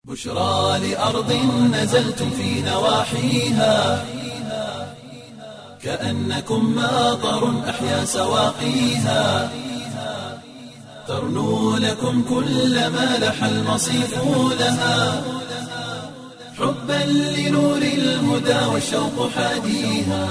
بشرى لأرض نزلتم في نواحيها كأنكم ماطر أحيا سواقيها ترنو لكم كل ما لح المصيف لها حبا لنور الهدى والشوق حاديها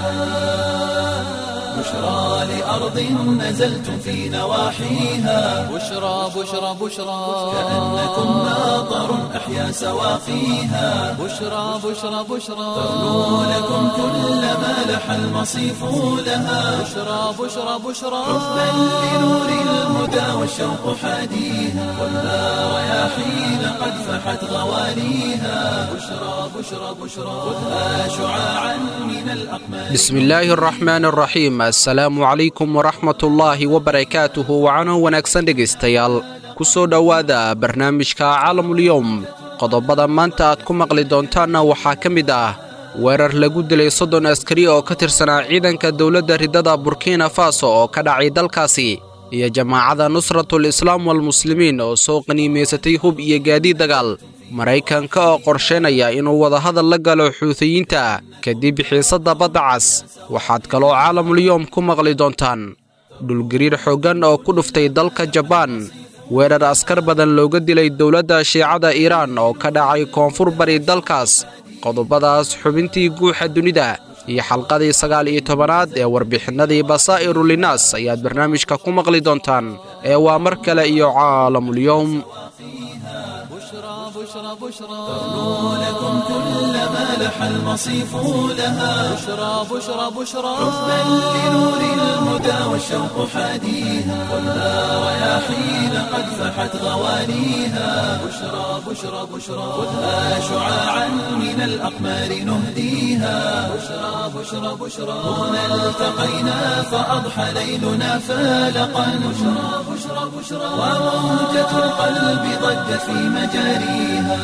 بشرى لأرض نزلتم في نواحيها بشرى بشرى بشرى كأنكم ماطر أحيا سواقيها بشرى بشرى بشرى ترنو لكم كل ما لح المصيف لها بشرى بشرى بشرى حبا لنور الهدى والشوق حاديها والنار رياحين قد فحت غواليها بشرى بشرى بشرى خذها شعاعا من الأقمار بسم illaahi araxmaan araxiim assalaamu calaykum waraxmatullaahi wabarakaatuhu wacano wanaagsan dhegaystayaal ku soo dhowaada barnaamijka caalamulyowm qodobada maanta aad ku maqli doontaanna waxaa ka mid ah weerar lagu dilay soddon askari oo ka tirsanaa ciidanka dowladda ridada burkina faso oo ka dhacay dalkaasi iyo jamaacada nusratul islaam walmuslimiin oo soo qaniimaysatay hub iyo gaadiid dagaal maraykanka oo qorshaynaya inuu wadahadal la galo xuutiyiinta kadib xiisadda badda cas waxaad kaloo caalamulyoom ku maqli doontaan dhulgariir xooggan oo ku dhuftay dalka jabaan weerar askar badan looga dilay dowladda shiicada iiraan oo ka dhacay koonfur bari dalkaas qodobadaas xubintii guuxa dunida iyo xalqadii sagaal iyo tobanaad ee warbixinnadii basaa'iru linaas ayaad barnaamijka ku maqli doontaan ee waa mar kale iyo caalamulyoom بشرى بشرى بشرى ترنو لكم كل ما لح المصيف لها بشرى بشرى بشرى حبا لنور الهدى والشوق حاديها والنار رياحين قد فحت غواليها بشرى بشرى بشرى خذها شعاعا من الأقمار نهديها بشرى بشرى بشرى هنا التقينا فأضحى ليلنا فالقا بشرى بشرى بشرى وموجة القلب ضجت في مجاريها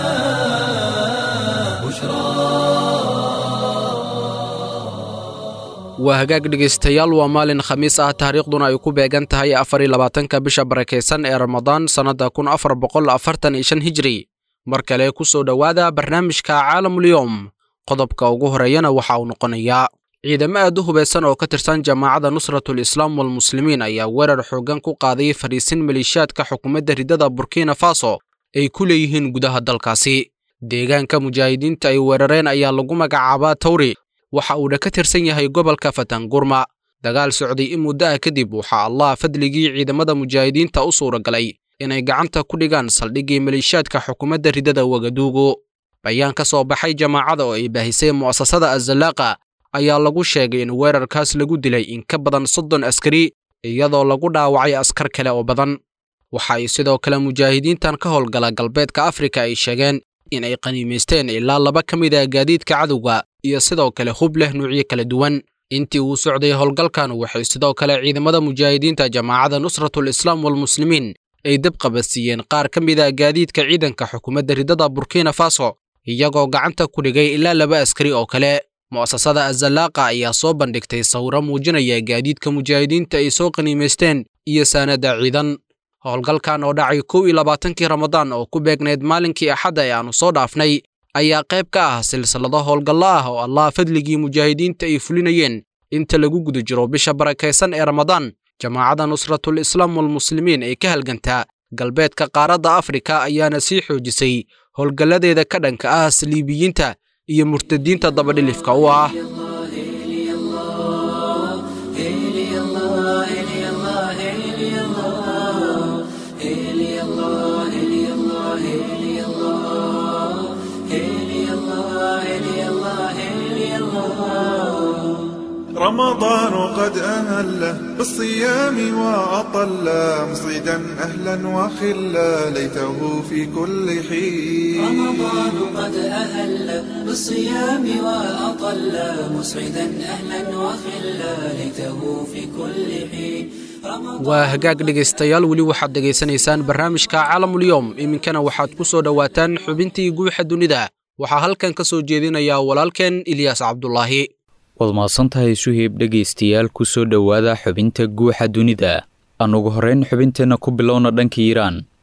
بشرى waa hagaag dhegaystayaal waa maalin khamiis ah taariikhduna ay ku beegan tahay afar iyo labaatanka bisha barakaysan ee ramadaan sannadda kun afar boqol afartan iyo shan hijri mar kale ku soo dhowaada barnaamijka caalamulyoom qodobka ugu horeeyana waxa uu noqonayaa ciidamo aad u hubaysan oo ka tirsan jamaacada nusratul islaam walmuslimiin ayaa weerar xooggan ku qaaday fadhiisin maleeshiyaadka xukuumadda ridada burkina faso ay ku leeyihiin gudaha dalkaasi deegaanka mujaahidiinta ay weerareen ayaa lagu magacaabaa tawri waxa uuna ka tirsan yahay gobolka fatangurma dagaal socday in muddo ah kadib waxaa allah fadligii ciidamada mujaahidiinta u suuragalay inay gacanta ku dhigaan saldhiggii maleeshiyaadka xukuumadda ridada wagaduugu bayaan ka soo baxay jamaacada oo ay baahisay mu'asasada azallaaqa ayaa lagu sheegay in weerarkaas lagu dilay in ka badan soddon askari iyadoo lagu dhaawacay askar kale oo badan waxa ay sidoo kale mujaahidiintan ka howlgala galbeedka afrika ay sheegeen in ay qaniimaysteen ilaa laba ka mid ah gaadiidka cadowga iyo sidoo kale hub leh nuucyo kala duwan intii uu socday howlgalkan waxay sidoo kale ciidamada mujaahidiinta jamaacada nusratul islaam walmuslimiin ay dab qabadsiiyeen qaar ka mid ah gaadiidka ciidanka xukuumadda ridada burkina faso iyagoo gacanta ku dhigay ilaa laba askari oo kale mu'asasada azallaaqa ayaa soo bandhigtay sawiro muujinaya gaadiidka mujaahidiinta ay soo qaniimaysteen iyo saanada ciidan howlgalkan oo dhacay kow iyo labaatankii ramadaan oo ku beegnayd maalinkii axadda ee aannu soo dhaafnay ayaa qayb ka ah silsilado howlgallo ah oo allah fadligii mujaahidiinta ay fulinayeen inta lagu guda jiro bisha barakaysan ee ramadaan jamaacada nusratul islaam walmuslimiin ee ka halgantaa galbeedka qaaradda afrika ayaana sii xoojisay howlgalladeeda ka dhanka ah saliibiyiinta iyo murtadiinta dabadhilifka u ah رمضان قد أهله بالصيام وأطل مصيدا أهلا وخلا ليته في كل حين رمضان قد أهل بالصيام وأطل مسعدا أهلا وخلا ليته في كل حين waa hagaag dhegaystayaal weli waxaad dhegaysanaysaan barnaamijka caalamulyoom iminkana waxaad ku soo dhowaataan xubintii guuxa dunida waxaa halkan ka soo jeedinayaa walaalkeen ilyaas cabdulaahi waad mahadsantahay suheyb dhegaystayaal ku soo dhowaada xubinta guuxa dunida aan ugu horrayn xubinteenna ku bilowna dhanka iiraan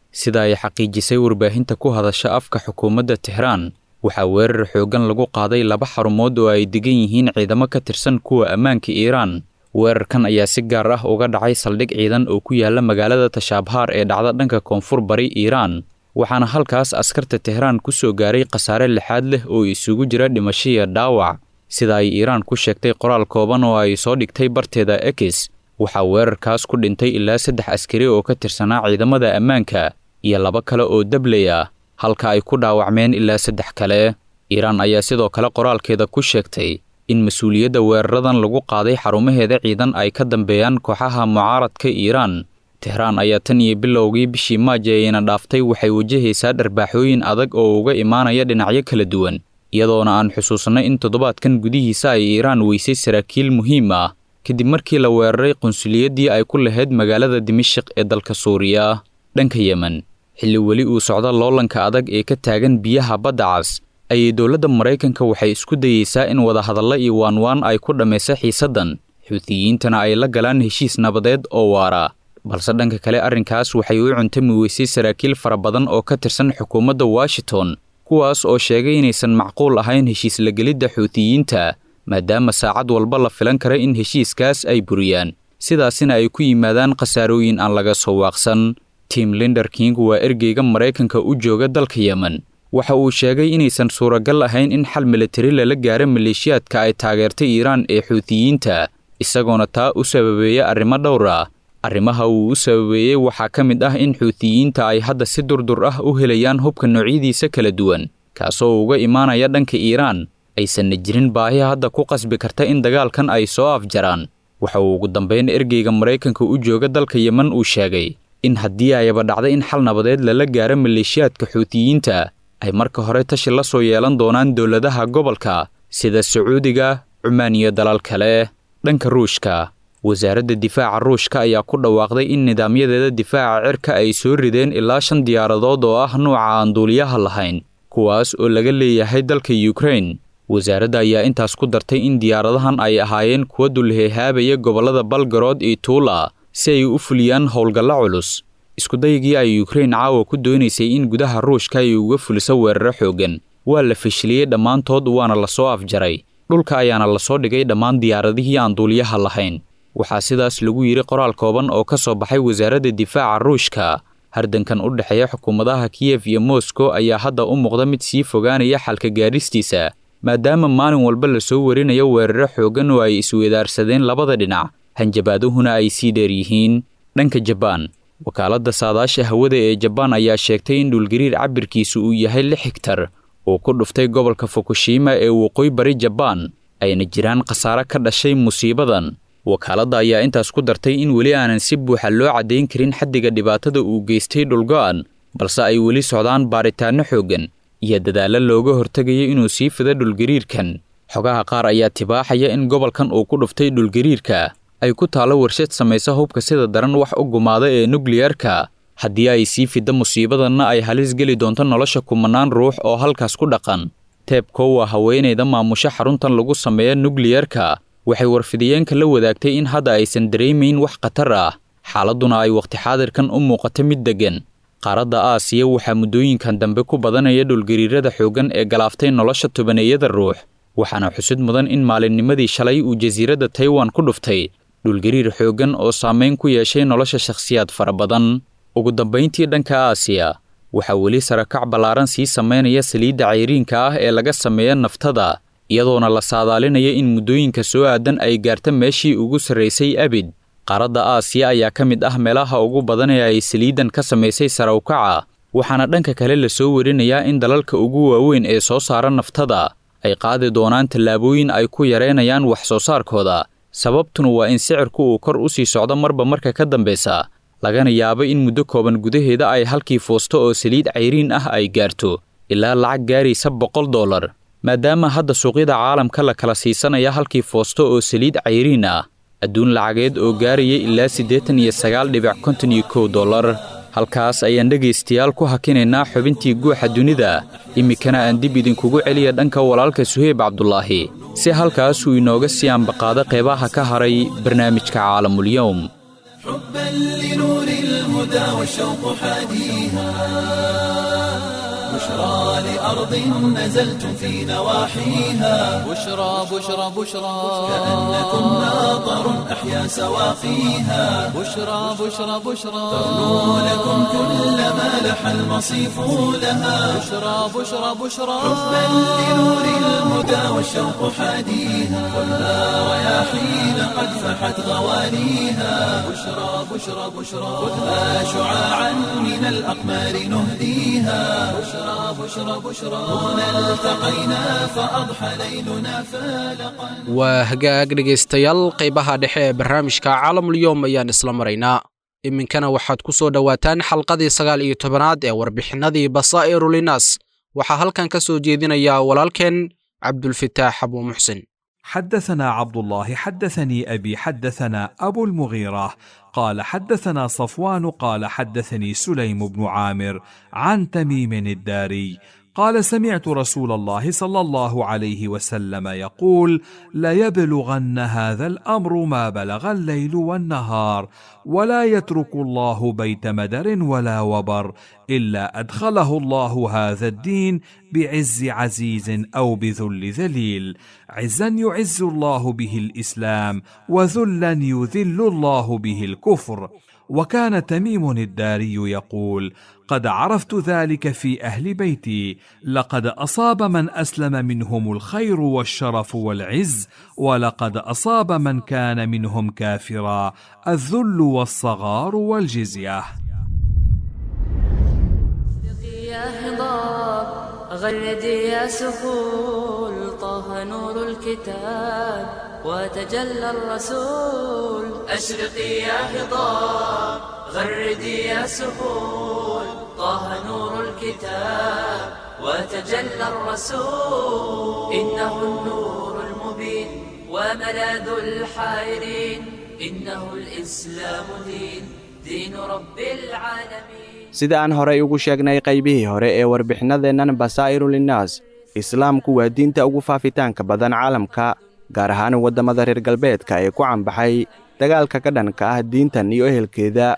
sida ay xaqiijisay warbaahinta ku hadasha afka xukuumadda tixraan waxaa weerar xooggan lagu qaaday laba xarumood oo ay degan yihiin ciidamo ka tirsan kuwa ammaanka iiraan weerarkan ayaa si gaar ah uga dhacay saldhig ciidan oo ku yaala magaalada tashaabhaar ee dhacda dhanka koonfur bari iiraan waxaana halkaas askarta tehraan ku soo gaaray khasaare lixaad leh oo isugu jira dhimasho iyo dhaawac sida ay iiraan ku sheegtay qoraal kooban oo ay soo dhigtay barteeda ekis waxaa weerarkaas ku dhintay ilaa saddex askari oo ka tirsanaa ciidamada ammaanka iyo laba kale oo dabley ah halka ay ku dhaawacmeen ilaa saddex kale iiraan ayaa sidoo kale qoraalkeeda ku sheegtay in mas-uuliyadda weeraradan lagu qaaday xarumaheeda ciidan ay ka dambeeyaan kooxaha mucaaradka iiraan tehraan ayaa tan iyo bilowgii bishii maaji ayna dhaaftay waxay wajahaysaa dharbaaxooyin adag oo uga imaanaya dhinacyo kala duwan iyadoona aan xusuusnay in toddobaadkan gudihiisa ay iiraan weysay saraakiil muhiim ah kadib markii la weeraray qunsuliyaddii ay ku lahayd magaalada dimashiq ee dalka suuriya dhanka yemen xilli weli uu socdo loolanka adag ee ka taagan biyaha badda cas ayay dowladda maraykanka waxay isku dayeysaa in wadahadalla iyo waanwaan ay ku dhammaysa xiisaddan xuutiyiintana ay la galaan heshiis nabadeed oo waara balse dhanka kale arrinkaas waxay u cuntami weysay saraakiil fara badan oo ka tirsan xukuumadda washington kuwaas oo sheegay inaysan macquul ahayn heshiis la gelidda xuutiyiinta maadaama saacad walba la filan kara in heshiiskaas ay buriyaan sidaasina ay ku yimaadaan khasaarooyin aan laga soo waaqsan tim linder king waa ergeyga maraykanka u jooga dalka yemen waxa uu sheegay inaysan suuragal ahayn in xal militari lala gaaro maleeshiyaadka ay taageertay iiraan ee xuutiyiinta isagoona taa u sababeeya arrimo dhowr ah arrimaha uu u sababeeyey waxaa ka mid ah in xuutiyiinta ay hadda si durdur ah u helayaan hubka noocyadiisa kala duwan kaasoo uga imaanaya dhanka iiraan aysanna jirin baahi hadda ku qasbi karta in dagaalkan ay soo afjaraan waxa uu ugu dambayn ergeyga maraykanka u jooga dalka yemen uu sheegay in haddii ayaba dhacday in xal nabadeed lala gaaro maleeshiyaadka xuutiyiinta ay marka hore tashi la soo yeelan doonaan dowladaha gobolka sida sacuudiga cumaan iyo dalal kale dhanka ruushka wasaaradda difaaca ruushka ayaa ku dhawaaqday in nidaamyadeeda difaaca cirka ay soo rideen ilaa shan diyaaradood oo ah nuuca aan duuliyaha lahayn kuwaas oo laga leeyahay dalka yukrain wasaaradda ayaa intaas ku dartay in diyaaradahan ay ahaayeen kuwa dulheehaabaya gobollada balgarod iyo tuula si ay u fuliyaan howlgallo culus iskudaygii ay yukrain caawa ku doonaysay in gudaha ruushka ay uga fuliso weeraro xooggan waa la fashiliyey dhammaantood waana lasoo afjaray dhulka ayaana lasoo dhigay dhammaan diyaaradihii aan duuliyaha lahayn waxaa sidaas lagu yidhi qoraal kooban oo ka soo baxay wasaaradda difaaca ruushka hardankan u dhexeeya xukuumadaha kiyef iyo moskow ayaa hadda u muuqda mid sii fogaanaya xalka gaadhistiisa maadaama maalin walba lasoo warinayo weeraro xooggan oo ay isweedaarsadeen labada dhinac hanjabaaduhuna ay sii dheer yihiin dhanka jabaan wakaaladda saadaasha hawada ee jabaan ayaa sheegtay in dhulgariir cabirkiisu uu yahay lix higtar uu ku dhuftay gobolka fukushima ee waqooyi bari jabaan ayna jiraan khasaare ka dhashay musiibadan wakaaladda ayaa intaas ku dartay in weli aanan si buuxa loo caddayn karin xaddiga dhibaatada uu geystay dhulgo'an balse ay weli socdaan baaritaanno xooggan iyo dadaallo looga hortegayo inuu sii fido dhulgariirkan xogaha qaar ayaa tibaaxaya in gobolkan uu ku dhuftay dhulgariirka ay ku taallo warshad samaysa hubka sida daran wax u gumaada ee nukliyarka haddii ay sii fidda musiibadanna ay halis geli doonto nolosha kumanaan ruux oo halkaas ku dhaqan teebko waa haweenayda maamusho xaruntan lagu sameeya nukliyarka waxay warfidiyeenka la wadaagtay in hadda aysan dareemayn wax khatar ah xaaladduna ay wakhti xaadirkan u muuqato mid deggan qaaradda aasiya waxaa muddooyinkan dambe ku badanaya dhulgariirada xooggan ee galaaftay nolosha tobaneeyada ruux waxaana xusid mudan in maalinnimadii shalay uu jasiiradda taiwan ku dhuftay dhulgariir xooggan oo saamayn ku yeeshay nolosha shakhsiyaad fara badan ugu dambayntii dhanka aasiya waxaa weli sarakac ballaaran sii samaynaya saliidda cayriinka ah ee laga sameeya naftada iyadoona la saadaalinaya in muddooyinka soo aadan ay gaarta meeshii ugu sarraysay abid qaaradda aasiya ayaa ka mid ah meelaha ugu badan ee ay saliiddan ka samaysay sarawkaca waxaana dhanka kale la soo warinayaa in dalalka ugu waaweyn ee soo saara naftada ay qaadi doonaan tallaabooyin ay ku yareynayaan wax soo saarkooda sababtuna waa in sicirku uu kor u sii socdo marba marka ka dambaysa lagana yaabo in muddo kooban gudaheeda ay halkii foosto oo saliid cayriin ah ay gaarto ilaa lacag gaaraysa boqol dollar maadaama hadda suuqyada caalamka la kala siisanaya halkii foosto oo saliid cayriin ah adduun lacageed oo gaaraya ilaa siddeetan iyo sagaal dhibic konton iyo kow dollar halkaas ayaan dhegaystayaal ku hakinaynaa xubintii guuxa dunida iminkana aan dib idinkugu celiya dhanka walaalka suheyb cabdulaahi si halkaasuu inooga sii ambaqaado qeybaha ka haray barnaamijka caalamulyowm حبا لنور الهدى للهدى والشوق حاديها بشرى لأرض نزلتم في نواحيها بشرى بشرى بشرى كأنكم ناظر أحيا سواقيها بشرى بشرى بشرى ترنو لكم كل ما لح المصيف لها بشرى بشرى بشرى حبا لنور الهدى والشوق حاديها خذها رياحين قد فحت غوانيها بشرى بشرى بشرى خذها شعاعا من الأقمار نهديها بشرى بشرى بشرى هنا التقينا فأضحى ليلنا فالقا waa hagaag dhegaystayaal qaybaha dhexe ee barnaamijka caalamulyoom ayaan isla maraynaa iminkana waxaad ku soo dhowaataan xalqadii sagaal iyo tobanaad ee warbixinadii basaa'iru linaas waxaa halkan ka soo jeedinaya walaalkeen cabdulfitaax abuu muxsin حدثنا عبد الله حدثني ابي حدثنا ابو المغيره قال حدثنا صفوان قال حدثني سليم بن عامر عن تميم الداري قال سمعت رسول الله صلى الله عليه وسلم يقول ليبلغن هذا الامر ما بلغ الليل والنهار ولا يترك الله بيت مدر ولا وبر الا ادخله الله هذا الدين بعز عزيز او بذل ذليل عزا يعز الله به الاسلام وذلا يذل الله به الكفر وكان تميم الداري يقول قد عرفت ذلك في اهل بيتي لقد اصاب من اسلم منهم الخير والشرف والعز ولقد اصاب من كان منهم كافرا الذل والصغار والجزيه يا هضاب غردي يا سهول طه نور الكتاب وتجلى الرسول أشرقي يا هضاب غردي يا سهول طه نور الكتاب وتجلى الرسول إنه النور المبين وملاذ الحائرين إنه الإسلام دين دين رب العالمين sida aan horay ugu sheegnay qaybihii hore ee warbixinadeennan basaa'iru linnaas islaamku waa diinta ugu faafitaanka badan caalamka gaar ahaan waddamada reer galbeedka ee ku cambaxay dagaalka ka dhanka ah diintan iyo ehelkeeda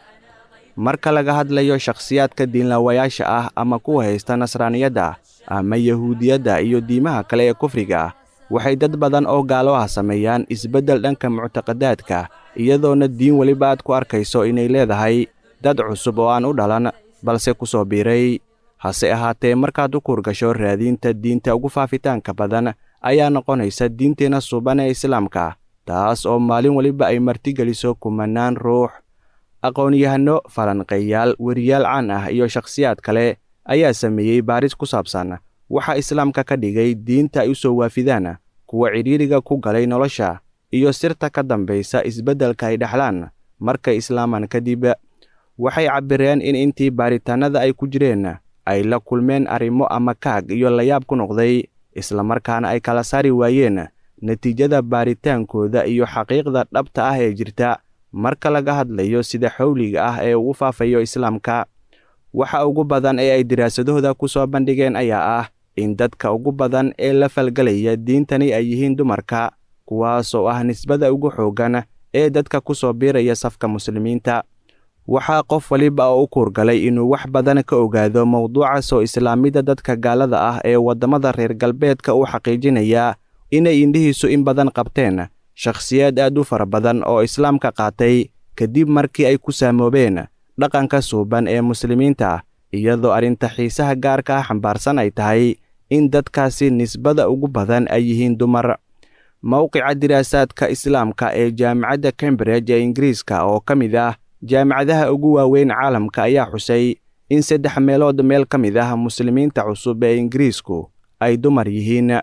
marka laga hadlayo shakhsiyaadka diinlaawayaasha ah ama kuwa haysta nasraaniyadda ama yahuudiyadda iyo diimaha kale ee kufriga ah waxay dad badan oo gaalo ah sameeyaan isbeddel dhanka muctaqadaadka iyadoona diin weliba aad ku arkayso inay leedahay dad cusub oo aan u dhalan balse ku soo biiray hase ahaatee markaad u kuurgasho raadiinta diinta ugu faafitaanka badan ayaa noqonaysa diinteenna suuban ee islaamka taas oo maalin weliba ay martigeliso kumannaan ruux aqoon-yahanno falanqeeyaal weriyaal caan ah iyo shakhsiyaad kale ayaa sameeyey baaris ku saabsan waxa islaamka ka dhigay diinta ay u soo waafidaan kuwa cidhiiriga ku galay nolosha iyo sirta ka dambaysa isbeddelka ay dhexlaan markay islaamaan kadib waxay cabbireen in intii baaritaannada ay ku jireen ay la kulmeen arrimo ama kaag iyo layaab ku noqday islamarkaana ay kala saari waayeen natiijada baaritaankooda iyo xaqiiqda dhabta ah ee jirta marka laga hadlayo sida xowliga ah ee ugu faafayo islaamka waxa ugu badan ee ay diraasadahooda ku soo bandhigeen ayaa ah in dadka ugu badan ee la falgelaya diintani ay yihiin dumarka kuwaas oo ah nisbada ugu xooggan ee dadka ku soo biiraya safka muslimiinta waxaa qof waliba oo u kuurgalay inuu wax badan ka ogaado mowduuca soo islaamidda dadka gaalada ah ee waddamada reer galbeedka u xaqiijinaya inay indhihiisu in badan qabteen shakhsiyaad aad u fara badan oo islaamka qaatay kadib markii ay ku saamoobeen dhaqanka suuban ee muslimiinta iyadoo arrinta xiisaha gaarka ah xambaarsan ay tahay in dadkaasi nisbada ugu badan ay yihiin dumar mowqica diraasaadka islaamka ee jaamacadda cambridge ee ingiriiska oo ka mid ah jaamacadaha ugu waaweyn caalamka ayaa xusay in saddex meelood meel ka mid ah muslimiinta cusub ee ingiriisku ay dumar yihiin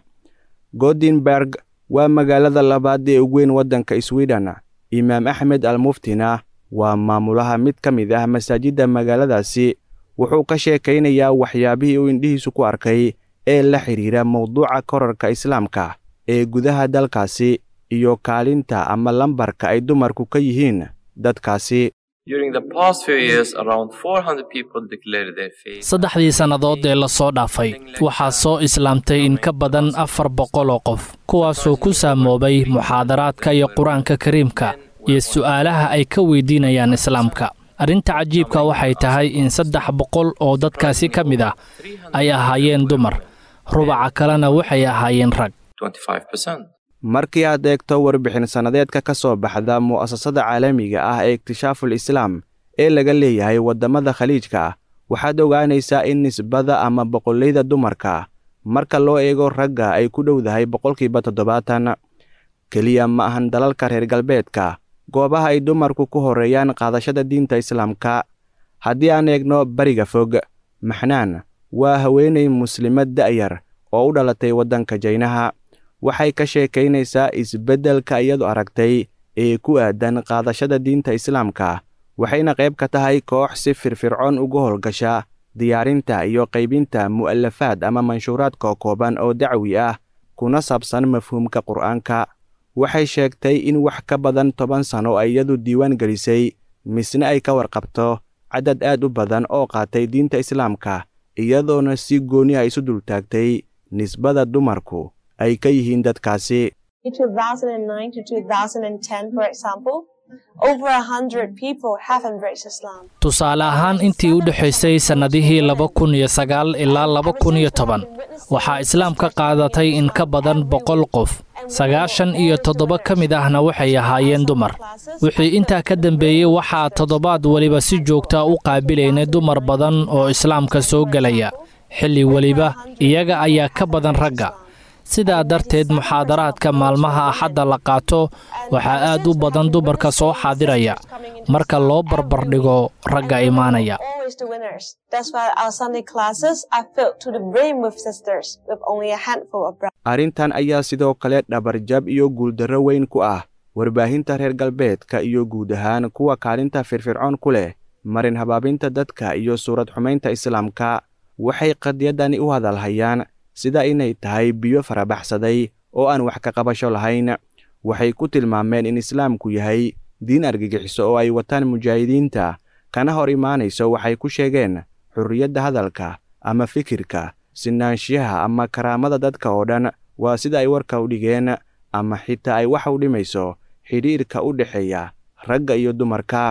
godinberg waa magaalada labaad ee ugu weyn waddanka swiden imaam axmed almuftina waa maamulaha mid ka mid ah masaajidda magaaladaasi wuxuu ka sheekaynayaa waxyaabihii uu indhihiisu ku arkay ee la xidhiira mowduuca korarka islaamka ee gudaha dalkaasi iyo kaalinta ama lambarka ay dumarku ka yihiin dadkaasi saddexdii sannadood ee lasoo dhaafay waxaa soo islaamtay in ka badan afar boqol oo qof kuwaasoo ku saamoobay muxaadaraadka iyo qur-aanka kariimka iyo su'aalaha ay ka weydiinayaan islaamka arrinta cajiibka waxay tahay in saddex boqol oo dadkaasi ka mid ah ay ahaayeen dumar rubaca kalena waxay ahaayeen rag markii aad eegto warbixin sannadeedka ka soo baxda mu'asasada caalamiga ah ee ikhtishaaful islaam ee laga leeyahay waddamada khaliijka ah waxaad ogaanaysaa in nisbada ama boqollayda dumarka marka loo eego ragga ay ku dhowdahay boqolkiiba toddobaatan keliya ma ahan dalalka reer galbeedka goobaha ay dumarku ku horreeyaan qaadashada diinta islaamka haddii aan eegno bariga fog maxnaan waa haweenay muslimad da'yar oo u dhalatay waddanka jaynaha waxay ka sheekaynaysaa isbeddelka iyadu aragtay ee ku aadan qaadashada diinta islaamka waxayna qayb ka tahay koox si firfircoon uga howlgasha diyaarinta iyo qaybinta mu'alafaad ama manshuuraadka kooban oo dacwi ah kuna saabsan mafhuumka qur'aanka waxay sheegtay in wax ka badan toban sano ay iyadu diiwaan gelisay misne ay ka warqabto cadad aad u badan oo qaatay diinta islaamka iyadoona si gooni ah isu dultaagtay nisbada dumarku ay ka yihiin dadkaasi tusaale ahaan intii u dhexaysay sannadihii laba kun iyo sagaal ilaa laba kun iyo toban waxaa islaam ka qaadatay in ka badan boqol qof sagaashan iyo toddoba ka mid ahna waxay ahaayeen dumar wixii intaa ka dambeeyey waxaa toddobaad weliba si joogta u qaabilaynay dumar badan oo islaamka soo gelaya xilli weliba iyaga ayaa ka badan ragga sidaa darteed muxaadaraadka maalmaha axadda la qaato waxaa aad u badan dumarka soo xaadiraya marka loo barbardhigo ragga imaanaya arrintan ayaa sidoo kale dhabarjab iyo guuldarro weyn ku ah warbaahinta reer galbeedka iyo guud ahaan kuwa kaalinta firfircoon ku leh marin habaabinta dadka iyo suurad xumaynta islaamka waxay qadiyadani u hadalhayaan sida inay tahay biyo farabaxsaday oo aan wax ka qabasho lahayn waxay ku tilmaameen in islaamku yahay diin argagixiso oo ay wataan mujaahidiinta kana hor imaanayso waxay ku sheegeen xurriyadda hadalka ama fikirka sinaanshiyaha ama karaamada dadka oo dhan waa sida ay warka u dhigeen ama xitaa ay wax u dhimayso xidhiirka u dhexeeya ragga iyo dumarka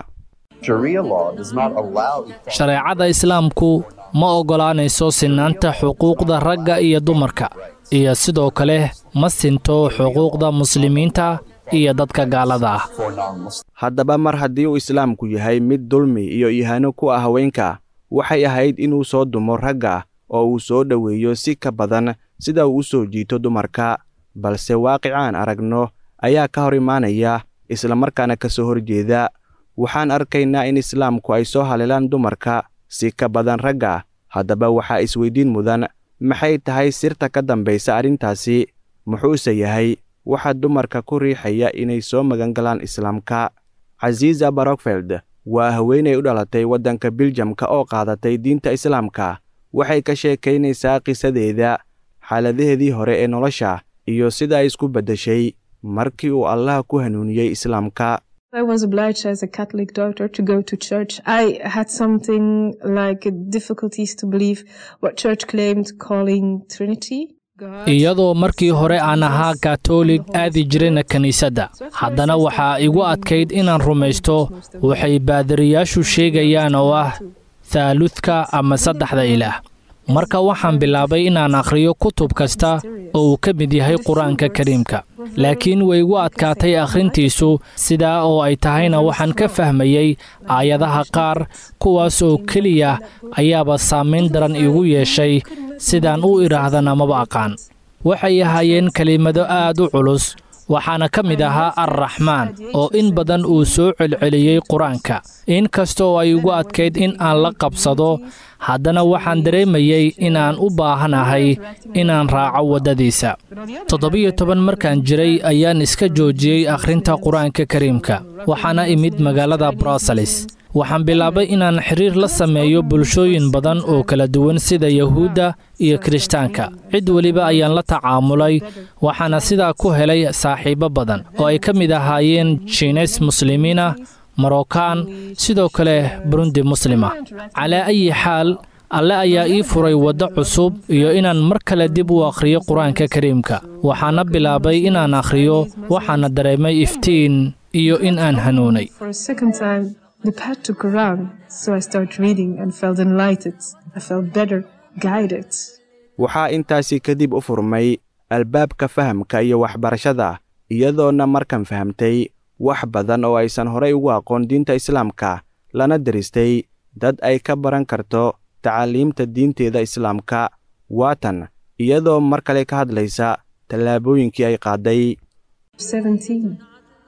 shareecada islaamku ma oggolaanayso sinaanta xuquuqda ragga iyo dumarka iyo sidoo kale ma sinto xuquuqda muslimiinta iyo dadka gaalada ah haddaba mar haddii uu islaamku yahay mid dulmi iyo ihaano ku ah haweenka waxay ahayd inuu soo dumo ragga oo uu soo dhoweeyo si ka badan sida uu u soo jiito dumarka balse waaqicaan aragno ayaa ka hor imaanaya islamarkaana ka soo horjeeda waxaan arkaynaa in islaamku ay soo haleelaan dumarka si ka badan ragga haddaba waxaa isweydiin mudan maxay tahay sirta ka dambaysa arrintaasi muxuuse yahay waxa dumarka ku riixaya inay soo magangalaan islaamka casiisa barokfeld waa haweenay u dhalatay waddanka biljamka oo qaadatay diinta islaamka waxay ka sheekaynaysaa qisadeeda xaaladaheedii hore ee nolosha iyo sida ay isku beddeshay markii uu allah ku hanuuniyey islaamka I was obliged as a Catholic daughter to go to church. I had something like difficulties to believe what church claimed calling Trinity. iyadoo markii hore aan ahaa katoolig aadi jirayna kiniisadda haddana waxaa igu adkayd inaan rumaysto waxay baadariyaashu sheegayaan oo ah thaaludka ama saddexda ilaah marka waxaan bilaabay inaan akhriyo kutub kasta oo uu ka mid yahay qur-aanka kariimka laakiin way igu adkaatay akhrintiisu sidaa oo ay tahayna waxaan ka fahmayey aayadaha qaar kuwaas oo keliya ayaaba saamayn daran iigu yeeshay sidaan u idhaahdan amaba aqaan waxay ahaayeen kelimado aad u culus waxaana ka mid ahaa arraxmaan oo in badan uu soo celceliyey qur-aanka in kasta oo ay igu adkayd in aan la qabsado haddana waxaan dareemayey inaan u baahanahay inaan raaco waddadiisa toddobiyo toban markaan jiray ayaan iska joojiyey akhrinta qur-aanka kariimka waxaana imid magaalada bruseles waxaan bilaabay inaan xiriir la sameeyo bulshooyin badan oo kala duwan sida yahuudda iyo kirishtaanka cid weliba ayaan la tacaamulay waxaana sidaa ku helay saaxiibo badan oo ay ka mid ahaayeen jiines muslimiina marookaan sidoo kale burundi muslima calaa ayi xaal alle ayaa ii furay waddo cusub iyo inaan mar kale dib u akhriyo qur-aanka kariimka waxaana bilaabay inaan akhriyo waxaana dareemay iftiin iyo in aan hanuunay the path took a round, so I started reading and felt enlightened. I felt better, guided. waxaa intaasi kadib u furmay albaabka fahamka iyo waxbarashada iyadoona markan fahamtay wax badan oo aysan horay ugu aqoon diinta islaamka lana deristay dad ay ka baran karto tacaaliimta diinteeda islaamka waatan iyadoo mar kale ka hadlaysa tallaabooyinkii ay qaaday 17.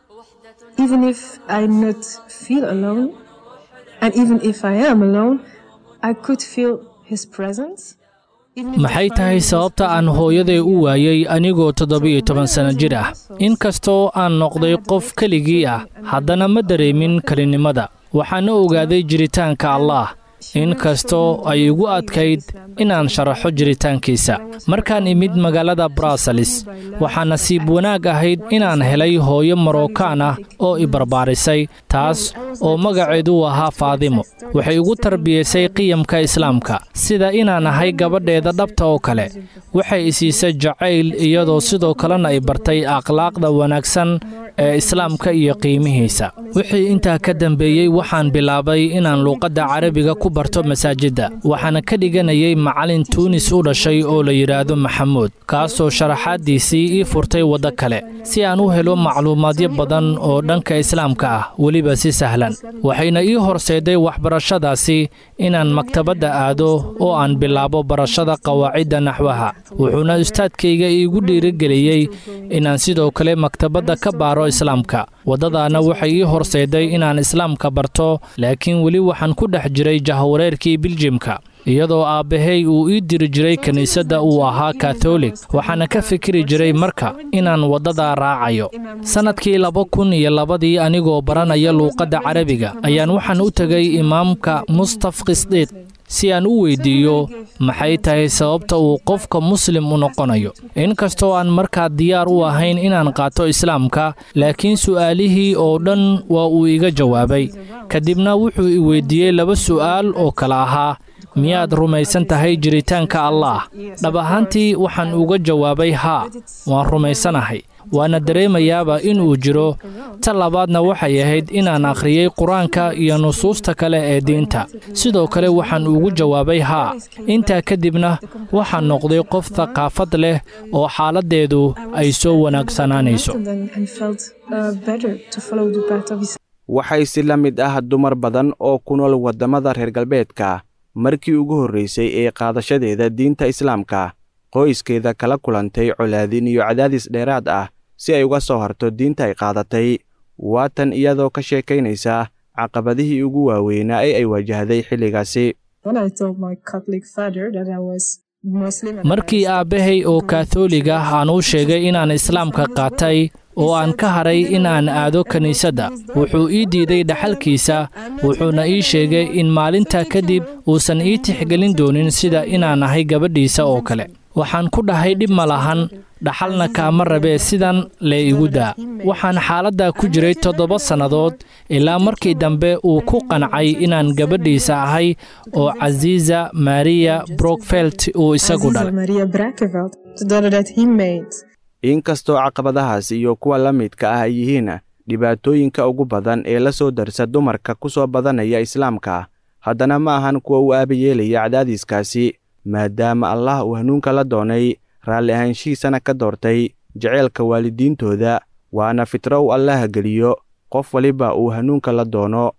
Even if I not feel alone, and even if I am alone, I could feel his presence. Even if maxay the tahay family sababta was aan present, hooyaday u waayey anigoo toddoba-iyo toban sanno jir ah inkastoo aan noqday qof keligii ah haddana ma dareemin kelinimada waxaana ogaaday jiritaanka allaah inkastoo ay igu adkayd inaan sharaxo jiritaankiisa markaan imid magaalada bruseles waxaa nasiib wanaag ahayd inaan helay hooyo marookaan ah oo i barbaarisay taas oo magaceedu ahaa faadimo waxay igu tarbiyaysay qiyamka islaamka sida inaan ahay gabadheeda dhabta oo kale waxay i siisay jacayl iyadoo sidoo kalena ay bartay akhlaaqda wanaagsan ee islaamka iyo qiimihiisa wixii intaa ka dambeeyey waxaan bilaabay inaan luuqadda carabiga ku barto masaajidda waxaana ka dhiganayay macallin tuunis u dhashay oo la yidhaahdo maxamuud kaasoo sharaxaaddiisii ii furtay waddo kale si aan u helo macluumaadyo badan oo dhanka islaamka ah weliba si sahlan waxayna ii horseeday waxbarashadaasi inaan maktabadda aado oo aan bilaabo barashada qawaacidda naxwaha wuxuuna ustaadkayga iigu dhiirigeliyey inaan sidoo kale maktabadda ka baaro islaamka waddadaana waxay ii horseeday inaan islaamka barto laakiin weli waxaan ku dhex jiray jahwareerkii biljimka iyadoo aabbahay uu ii diri jiray kiniisadda uu ahaa katholig waxaana ka fikiri jiray marka inaan waddadaa raacayo sannadkii laba kun iyo labadii anigoo baranaya luuqadda carabiga ayaan waxaan u tegay imaamka mustaf kisdiid si aan u weyddiiyo maxay tahay sababta uu qofka muslim u noqonayo inkastoo aan markaa diyaar u ahayn inaan qaato islaamka laakiin su'aalihii oo dhan waa uu iga jawaabay kadibna wuxuu i weyddiiyey laba su'aal oo kale ahaa miyaad rumaysan tahay jiritaanka allaah dhab ahaantii waxaan uga jawaabay haa waan rumaysanahay waana dareemayaaba inuu jiro ta labaadna waxay ahayd inaan akhriyey qur-aanka iyo nusuusta kale ee diinta sidoo kale waxaan ugu jawaabay haa intaa kadibna waxaan noqday qof thaqaafad leh oo xaaladdeedu ay soo wanaagsanaanayso And then I felt uh, better to follow the path of Islam. waxay si la mid ah dumar badan oo ku nool waddamada reer galbeedka markii ugu horraysay ee qaadashadeeda diinta islaamka qoyskeeda kala kulantay colaadin iyo cadaadis dheeraad ah si ay uga soo harto diinta ay qaadatay waatan iyadoo ka sheekaynaysa caqabadihii ugu waaweynaa ee ay wajahday xilligaasi When I told my Catholic father that I was Muslim and markii aabbahay oo kaatholig ah aan u sheegay inaan islaamka qaatay oo aan ka haray in aan aado kiniisadda wuxuu ii diiday dhaxalkiisa wuxuuna ii sheegay in maalintaa kadib uusan ii tixgelin doonin sida inaan ahay gabadhiisa oo kale waxaan ku dhahay dhib ma lahan dhaxalna kaama rabee sidan lee igu daa waxaan xaaladdaa ku jiray toddoba sannadood ilaa markii dambe uu ku qancay inaan gabadhiisa ahay oo casiisa maariya brokfelt uu isagu Aziza dhalay Maria Brakeveld, the daughter that he made. inkastoo caqabadahaas iyo kuwa la midka ah ay yihiin dhibaatooyinka ugu badan ee la soo darsa dumarka ku soo badanaya islaamka haddana ma ahan kuwa u aabayeelaya cadaadiskaasi maadaama allah uu hanuunka la doonay raalli ahaanshihiisana ka doortay jaceylka waalidiintooda waana fitro uu allaha geliyo qof waliba uu hanuunka la doono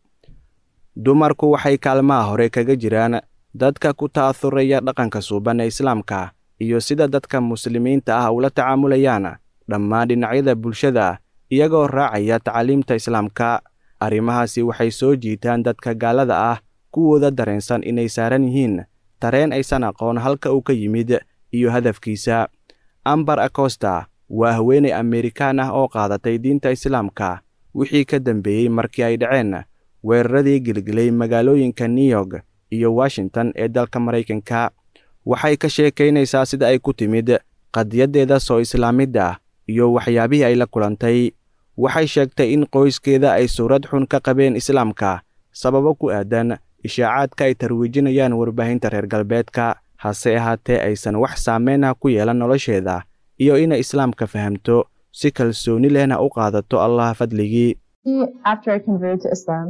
dumarku waxay kaalmaha hore kaga jiraan dadka ku ta'athuraya dhaqanka suuban ee islaamka iyo sida dadka muslimiinta ah ula tacaamulayaan dhammaan dhinacyada bulshada iyagoo raacaya tacaliimta islaamka arrimahaasi waxay soo jiitaan dadka gaalada ah kuwooda dareensan inay saaran yihiin tareen aysan aqoon halka uu ka yimid iyo hadafkiisa ambar acosta waa haweenay amerikaan ah oo qaadatay diinta islaamka wixii ka dambeeyey markii ay dhaceen weeraradii gelgelay magaalooyinka new york iyo washington ee dalka maraykanka waxay ka sheekaynaysaa sida ay ku timid qadiyaddeeda soo islaamidda iyo waxyaabihii ay la kulantay waxay sheegtay in qoyskeeda ay suurad xun ka qabeen islaamka sababo ku aadan ishaacaadka ay tarwiijinayaan warbaahinta reer galbeedka hase ahaatee aysan wax saameyn ah ku yeelan nolosheeda iyo inay islaamka fahamto si kalsooni lehna u qaadato allah fadligii After I converted to Islam,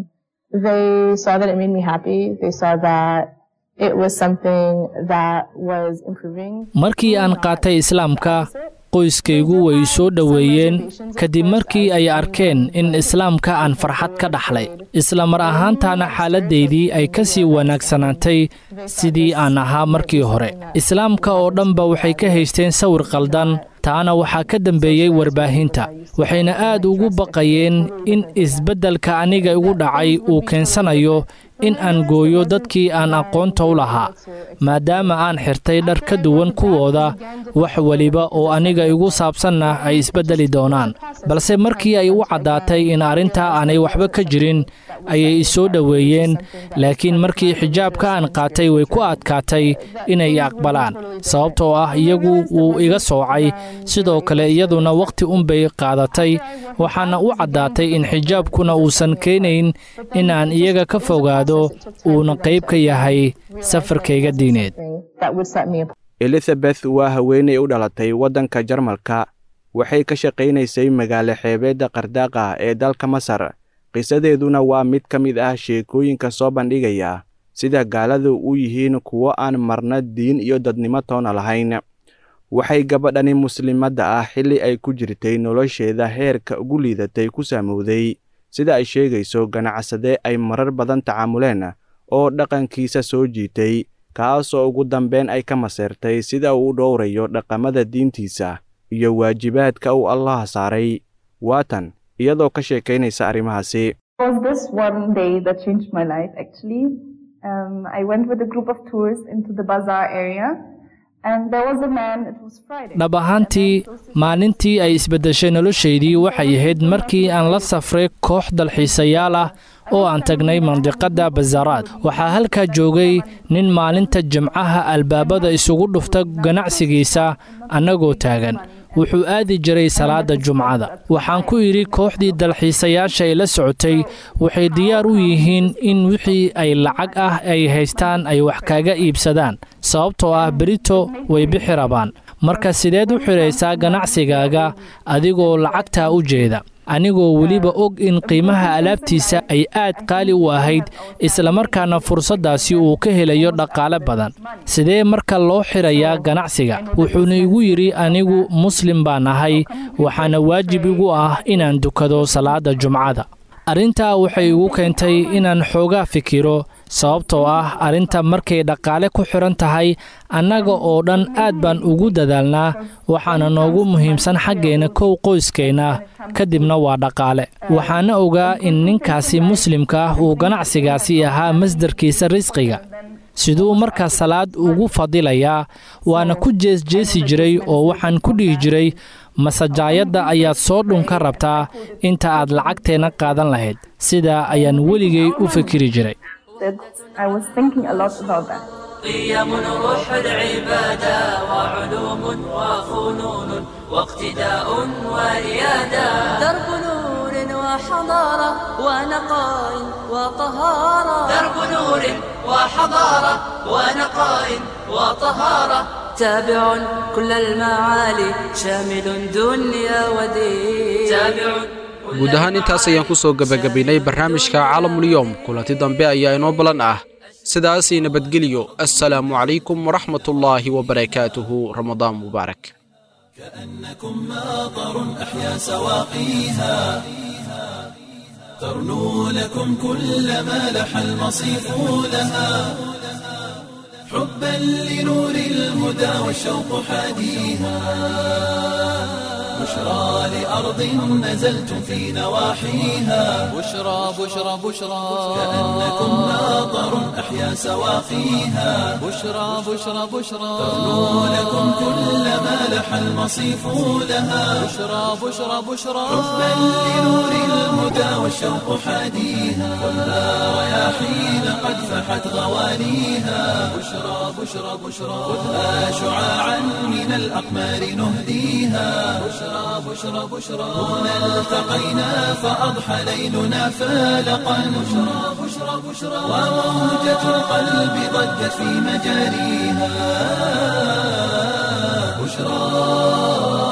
they saw that it made me happy. They saw that it was something that was improving. markii aan qaatay islaamka qoyskaygu way soo dhoweeyeen kadib markii ay arkeen in islaamka aan farxad ka dhaxlay isla mar ahaantaana xaaladdaydii ay ka sii wanaagsanaatay sidii aan ahaa markii hore islaamka oo dhanba waxay ka haysteen sawir qaldan taana waxaa ka dambeeyey warbaahinta waxayna aad ugu baqayeen in isbeddelka aniga igu dhacay uu keensanayo in aan gooyo dadkii aan aqoonta u lahaa maadaama aan xirtay dhar ka duwan kuwooda wax weliba oo aniga igu saabsanna ay isbeddeli doonaan balse markii ay u caddaatay in arrintaa aanay waxba ka jirin ayay isoo dhoweeyeen laakiin markii xijaabka aan qaatay way ku adkaatay inay aqbalaan sababtoo ah iyagu wuu iga soocay sidoo kale iyaduna wakhti unbay qaadatay waxaana u caddaatay in xijaabkuna uusan keenayn in aan iyaga ka fogaado uuna qayb ka yahay safarkayga diineed elizabeth waa haweenay u dhalatay waddanka jarmalka waxay ka shaqaynaysay magaalo xeebeedda qardaaqa ee dalka masar qisadeeduna waa mid ka mid ah sheekooyinka soo bandhigaya sida gaaladu u yihiin kuwo aan marna diin iyo dadnimo toona lahayn waxay gabadhani muslimadda ah xilli ay ku jirtay nolosheeda heerka ugu liidatay ku saamowday sida ay sheegayso ganacsade ay marar badan tacaamuleen oo dhaqankiisa soo jiitay kaasoo ugu dambeyn ay ka maseertay sida uu u dhowrayo dhaqamada diintiisa iyo waajibaadka uu allaha saaray waatan iyadoo ka sheekaynaysa arrimahaasi was this one day that changed my life actually. Um, I went with a group of tourists into the bazaar area and there was a man, it was Friday. dhab ahaantii maalintii ay isbeddeshay noloshaydii waxay ahayd markii aan la safray koox dalxiisayaal ah oo aan tagnay mandiqadda bazaaraad waxaa halkaa joogay nin maalinta jimcaha albaabada isugu dhufta ganacsigiisa annagoo taagan wuxuu aadi jiray salaadda jumcada waxaan ku idhi kooxdii dalxiisayaasha ay la socotay waxay diyaar u yihiin in wixii ay lacag ah ay haystaan ay wax kaga iibsadaan sababtoo ah berito way bixi rabaan marka sideed u xidhaysaa ganacsigaaga adigoo lacagtaa u jeeda anigoo weliba og in qiimaha alaabtiisa ay aad qaali u ahayd islamarkaana fursaddaasi uu ka helayo dhaqaale badan sidee marka loo xidhayaa ganacsiga wuxuuna igu yidhi anigu muslim baan ahay waxaana waajib igu ah inaan dukado salaadda jumcada arrintaa waxay igu keentay inaan xoogaa fikiro sababtoo ah arrinta markay dhaqaale ku xidhan tahay annaga oo dhan aad baan ugu dadaalnaa waxaana noogu muhiimsan xaggeenna kow qoyskeenna kadibna waa dhaqaale waxaana ogaa in ninkaasi muslimka ah uu ganacsigaasi ahaa masdarkiisa risqiga siduu markaa salaad ugu fadilayaa waana ku jeesjeesi jiray oo waxaan ku dhihi jiray masajaayadda ayaad soo dhunka rabtaa inta aad lacagteenna qaadan lahayd sidaa ayaan weligay u fikiri jiray I was thinking a lot about that. قيم روح العبادة وعلوم وفنون واقتداء وريادة درب نور وحضارة ونقاء وطهارة درب نور وحضارة ونقاء وطهارة تابع كل المعالي شامل دنيا ودين تابع guud ahaan intaas ayaan ku soo gebagabaynay barnaamijka caalamulyoom kulanti dambe ayaa inoo balan ah sidaasii nabadgelyo assalaamu calaykum waraxmatullaahi wabarakaatuhu ramadaan mubaarak كأنكم ماطر أحيا سواقيها ترنو لكم كل ما لح المصيف لها حبا لنور الهدى والشوق حاديها بشرى لأرض نزلتم في نواحيها بشرى بشرى بشرى كأنكم ماطر أحيا سواقيها بشرى بشرى بشرى ترنو لكم كل ما لح المصيف لها بشرى بشرى بشرى حبا لنور الهدى والشوق حاديها خذها رياحين قد فحت غوانيها بشرى بشرى بشرى خذها شعاعا من الأقمار نهديها بشرى بشرى بشرى هنا التقينا فأضحى ليلنا فالقا بشرى بشرى بشرى وموجة القلب ضجت في مجاريها بشرى